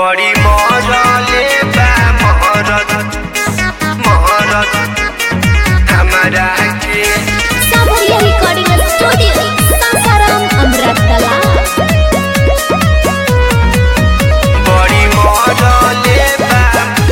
बड़ी मरले बा महरत महरत हमरा के साफल्य रिकॉर्डिंग स्टूडियो सासाराम अमृतकला बड़ी मरले बा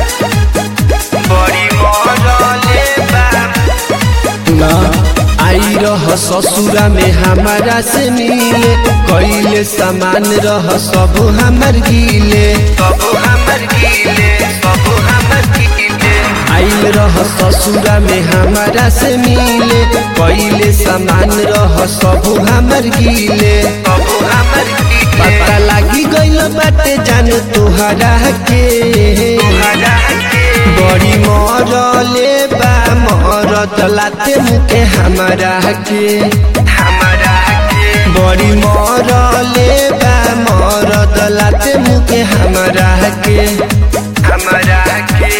बड़ी मरले बा ना आई रह ससुरा में हमारा से मिले कैले सामान रह सब हमर गिले सब हमर गीले सब हमर गीले आइल रह ससुरा में हमारा से मिले कैले सामान रह सब हमर गिले सब हमर गीले पता लागी गइल बाटे जान तोहरा के तोहरा के बड़ी मरले बा मरद लाते मुके हमारा के हमरा के बड़ी मरले बा मरद लाते मुके हमारा के हमरा के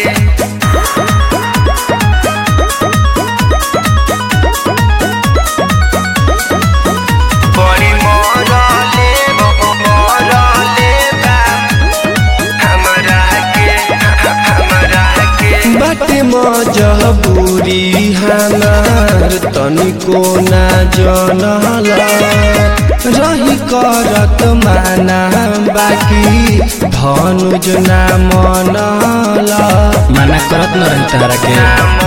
बड़ी मरले मरले बा हमरा के हमरा के बाटे मजबूरी हमार तनिको ना जनल रही करत माना बाकी धनुज ना मनल माना करत न रही तारा के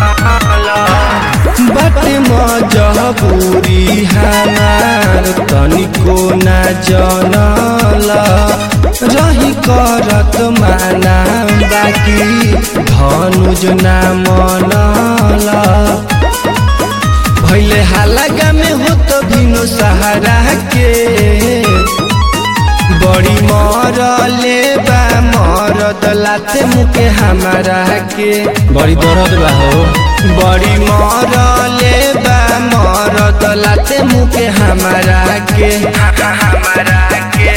बाटे मजबूरी हमार तनिको ना जनल रही करत माना बाकी धनुज ना मनल भैले हालागा में हो तो भिनो सहारा के बड़ी मरले बा मरद लाते मुके हमारा के बड़ी दर्द बा हो बड़ी मरले बा मरद लाते मुके हमारा के हमरा के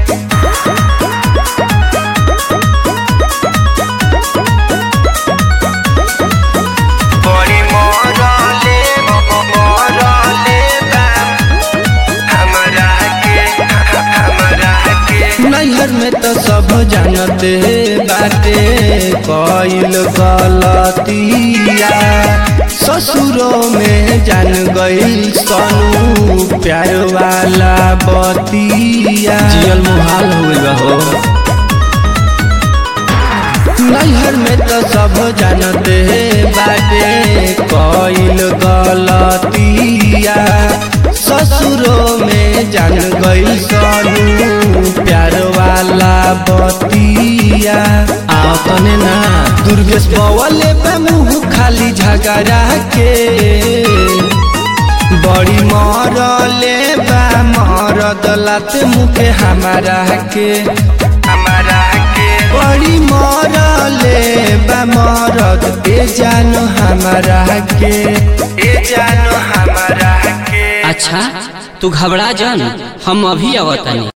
बड़ी मरले मरले बा हमरा के हमरा के नैहर में तो सब जानते बाटे कइल गलतिया ससुरों में जान गइल सनू प्यार वाला बतिया जियल मुहाल हो गइल बा हो नैहर में तो सब जानते बाटे कइल गलतिया ससुरों में जान गइल सनू प्यार वाला बतिया आओ तने ना दुर्गेश बवले पे मुंह खाली झगड़ा के बड़ी मरले बा मरद लाते मुके हमारा के हमरा के बड़ी मरले बा मरद ए जानो हमारा के ए जानो हमरा के अच्छा तू घबरा जान हम अभी आवतानी